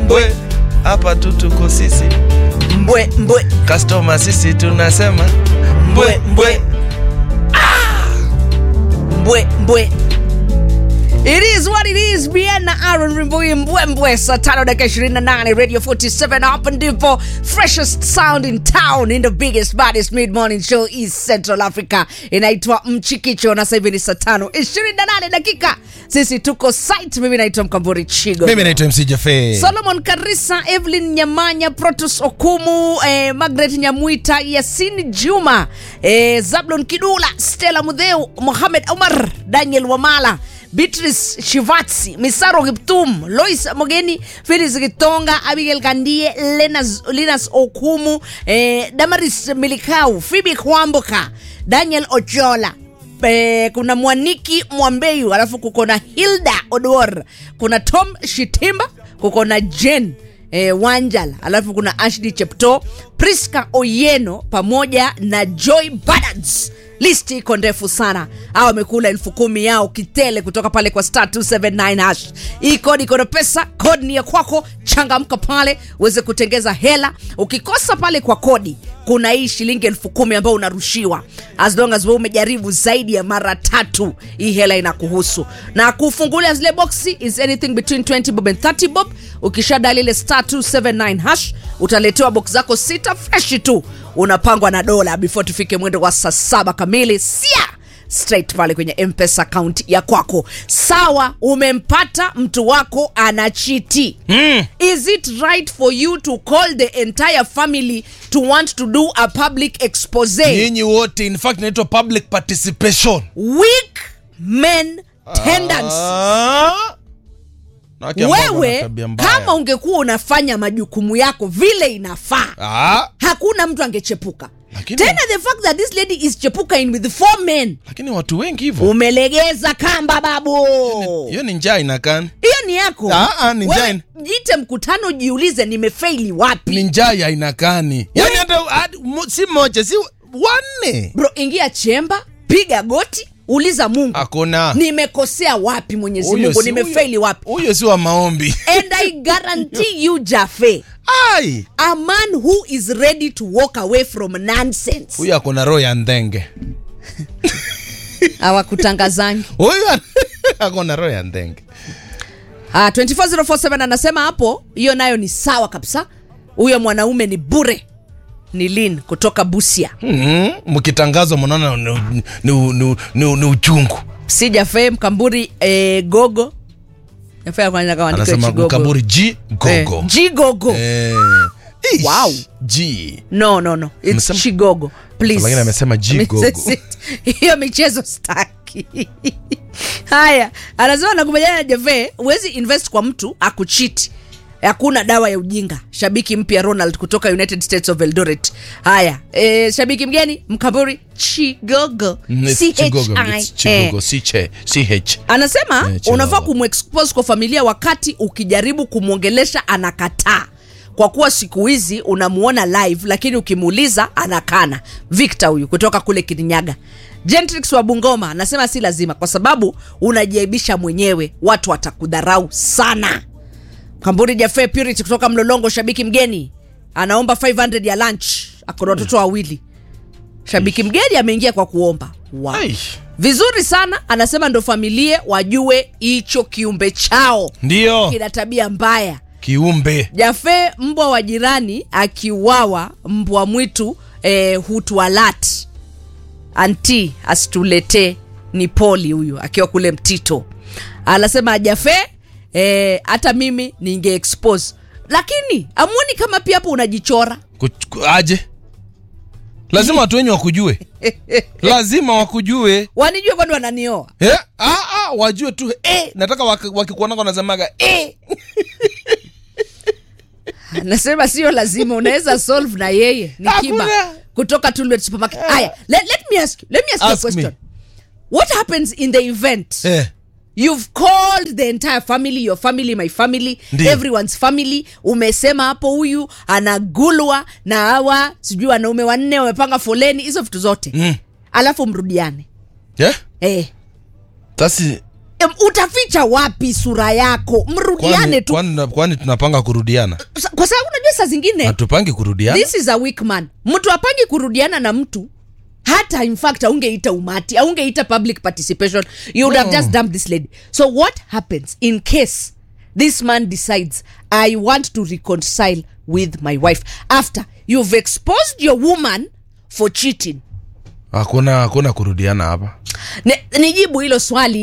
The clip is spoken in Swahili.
mbwe hapa tu tuko sisi mbwe mbwe customer sisi tunasema mbwe mbwe mbwe mbwe It is what it is. Bien na Aaron Rimbui mbwembwe saa tano dakika 28 Radio 47 hapa ndipo freshest sound in town in the biggest baddest mid morning show East Central Africa inaitwa Mchikicho na sasa hivi ni saa tano 28 dakika. Sisi tuko site. Mimi naitwa Mkamburi Chigo. mimi naitwa mc jafe Solomon Karisa, Evelyn Nyamanya, Protus Okumu, eh, Margaret Nyamwita, Yasin Juma, eh, Zablon Kidula, Stella Mudheu, Mohamed Omar, Daniel Wamala, Beatrice Shivatsi, Misaro Kiptum, Lois Mogeni, Felix Gitonga, Abigail Kandie, Lenas, Linas Okumu, eh, Damaris Milikau, Phoebe Kwamboka, Daniel Ochola, Eh, kuna mwaniki mwambeyu alafu kuko na hilda odwor kuna tom shitimba kuko na jen eh, wanjal alafu kuna ashdi chepto priska oyeno pamoja na joy badads listi iko ndefu sana au wamekula elfu kumi yao kitele kutoka pale kwa star 279 hash hii kodi iko na pesa kodi ni ya kwako changamka pale uweze kutengeza hela ukikosa pale kwa kodi kuna hii shilingi elfu kumi ambayo unarushiwa as long as wewe umejaribu zaidi ya mara tatu hii hela inakuhusu na kufungulia zile boxi is anything between 20 bob and 30 bob ukishadali ile star 279 hash utaletewa box zako sita freshi tu unapangwa na dola before tufike mwendo wa saa saba kamili sia straight pale kwenye mpesa account ya kwako sawa umempata mtu wako anachiti mm. is it right for you to call the entire family to want to do a public expose nyinyi wote in fact inaitwa public participation weak men tendency Ah. Na wake ambao wana wewe tabia mbaya. kama ungekuwa unafanya majukumu yako vile inafaa Ah, hakuna mtu angechepuka Lakini- tena the fact that this lady is chepuka in with four men lakini watu wengi hivyo umelegeza kamba babu hiyo ni njaa inakani hiyo ni yako Ah, ah, ni Wewe jain. jite mkutano jiulize nimefeili wapi ni njaa ya inakani yani hata hadi- mo- si moja si wanne bro ingia chemba piga goti uliza mungu hakuna nimekosea wapi mwenyezi Huyo mungu si- nimefeili huyo- wapi huyo si wa maombi and i guarantee you jafe ai a man who is ready to walk away from nonsense huyo akona roho ya ndenge hawakutangazangi huyo akona roho ya ndenge Ah, 24047 anasema hapo hiyo nayo ni sawa kabisa huyo mwanaume ni bure ni lin kutoka busia Mhm, mkitangazwa mnaona ni, ni, ni, ni, ni uchungu sijafe mkamburi eh, gogo Yafaa kwanza kama andike anasema Chigogo. mkaburi g gogo Eh, jigogo Eh, ish, Wow. G. no no no it's Amesema- chigogo please Lakini amesema jigogo. hiyo michezo staki haya anasema nakubaliana na jeve huwezi invest kwa mtu akuchiti hakuna dawa ya ujinga shabiki mpya ronald kutoka united states of eldoret haya e, shabiki mgeni mkaburi chigogo Mm, it's Chigogo, it's Chigogo, si che- CH. anasema Eh, chihuahua. unafaa kumexpose kwa familia wakati ukijaribu kumwongelesha anakataa kwa kuwa siku hizi unamuona live lakini ukimuuliza anakana victor huyu kutoka kule kirinyaga gentrix wa bungoma anasema si lazima kwa sababu unajiaibisha mwenyewe watu watakudharau sana kamburi jafe purity kutoka mlolongo shabiki mgeni anaomba 500 ya lunch akona watoto wawili shabiki mgeni ameingia kwa kuomba wow Ai, vizuri sana anasema ndo familia wajue hicho kiumbe chao ndiyo kina tabia mbaya kiumbe jafe mbwa wa jirani akiuawa mbwa mwitu eh, hutualat anti asituletee ni poli huyu akiwa kule mtito anasema jafe eh, hata mimi ninge expose lakini amuoni kama pia hapo unajichora Kuch- ku- aje lazima watu wenye wakujue lazima wakujue wanijue kwani wananioa eh? ah, ah, wajue tu eh, nataka waki- wakikuonaka wanasemaga eh. nasema sio lazima unaweza solve na yeye ni kiba Hakuna. kutoka Tulwet supermarket haya let, let me ask you let me ask, you a Ask me. question what happens in the event Eh. you've called the entire family your family my family Ndiyo. everyone's family umesema hapo huyu anagulwa na hawa sijui wanaume wanne wamepanga foleni hizo vitu zote Mm. alafu mrudiane Yeah? eh, That's it. em, utaficha wapi sura yako mrudiane kwani, tu kwani, kwani tunapanga kurudiana Sa- kwa sababu unajua saa zingine hatupangi kurudiana this is a weak man mtu apangi kurudiana na mtu hata in fact aungeita umati aungeita public participation you would have No. just dumped this lady so what happens in case this man decides i want to reconcile with my wife after you've exposed your woman for cheating hakuna hakuna kurudiana hapa Ne- nijibu hilo swali